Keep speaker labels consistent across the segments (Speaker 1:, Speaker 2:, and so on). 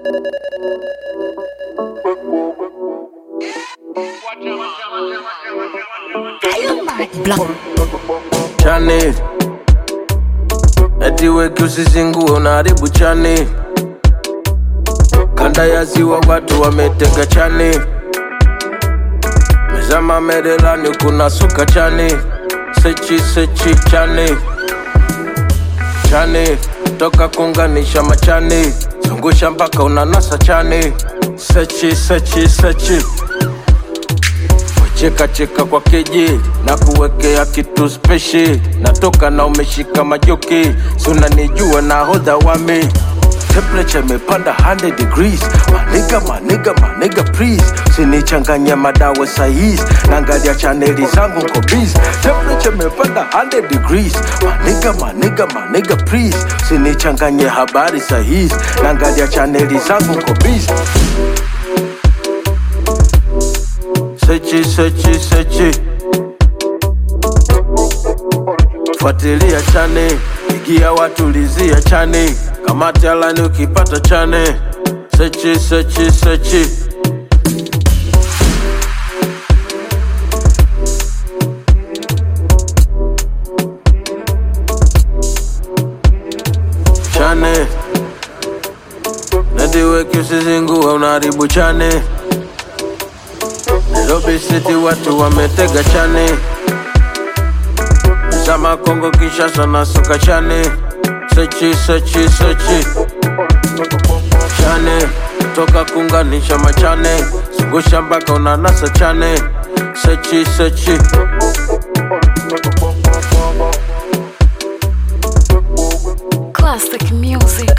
Speaker 1: chani eti weki usizingue unaharibu chani kanda ya ziwa watu wametega chani mezama merelani kuna suka chani sechi sechi chani chani toka kunganisha machani zungusha mpaka unanasa chani sechi sechi sechi cheka cheka kwa keji na kuwekea kitu speshi natoka na umeshika majoki sunanijua na hodha wami temperature imepanda 100 degrees maniga maniga maniga please sinichanganya madawa saizi naangalia chaneli zangu nko busy temperature imepanda 100 degrees maniga maniga maniga please sinichanganye habari saizi naangalia chaneli zangu nko busy sechi sechi sechi fuatilia chane igia watulizia chane kamati alani ukipata chane sechi sechi sechi chane nediweki usizingue unaharibu chane Nairobi City watu wametega chane Zama Kongo Kinshasa na suka chane Sechi sechi sechi chane toka kunganisha machane zungusha mpaka unanasa chane sechi sechi
Speaker 2: Classic music.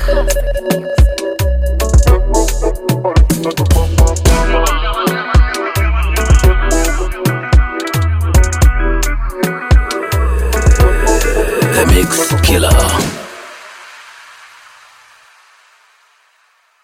Speaker 3: The Mix Killer.